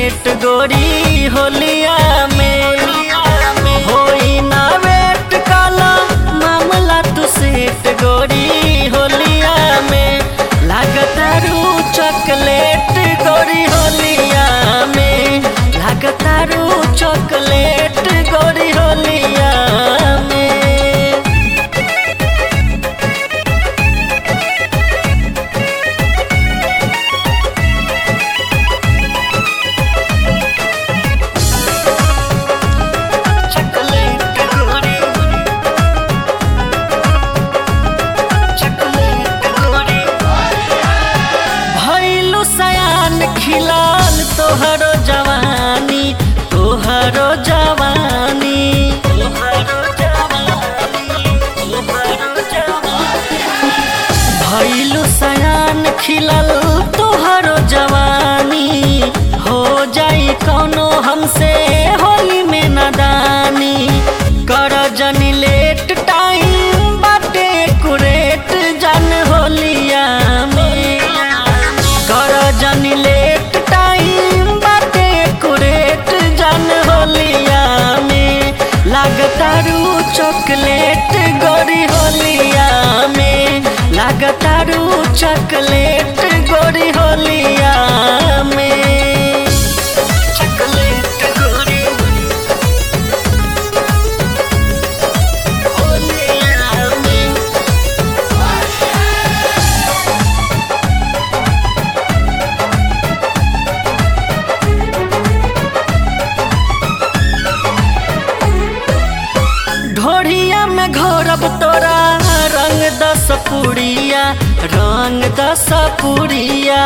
set गोरी होलिया में होई ना वेट काला मामला तू सेट गोरी होलिया में लागतारू चॉकलेट गोरी होलिया में लागतारू चॉकलेट गोरी होलिया में चॉकलेट गोरी चॉकलेट गोरी भइलु सयान खिलाल तोहरो जवानी तोहरो जवानी तोहरो जवानी तोहरो जवानी भइलु सयान खिलल तोहरो जवानी हो जाई कौनो हमसे होली में नदानी कर जनी लेट टाइम बाटे कुरेट जन होलिया में कर जनी लेट टाइम बाटे कुरेट जन होलिया में लागतारू चॉकलेट गोरी होलिया में लागतारू चॉकलेट गोरी होलिया में चॉकलेट गोरी होलिया में ढोढ़िया में घोरब तोरा रंग दस पुड़िया रंग दस पुड़िया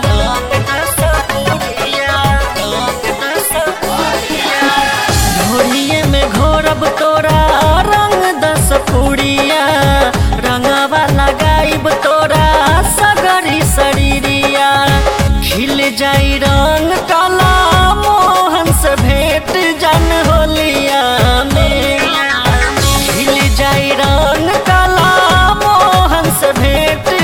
ढोढ़िए में घोरब तोरा रंग दस पुड़िया रंगवा लगाइब तोरा सगरी शरीरिया खिल जाई रंग काला मोहन से भेंट जन होलिया में खिल जाई रंग काला मोहन से भेंट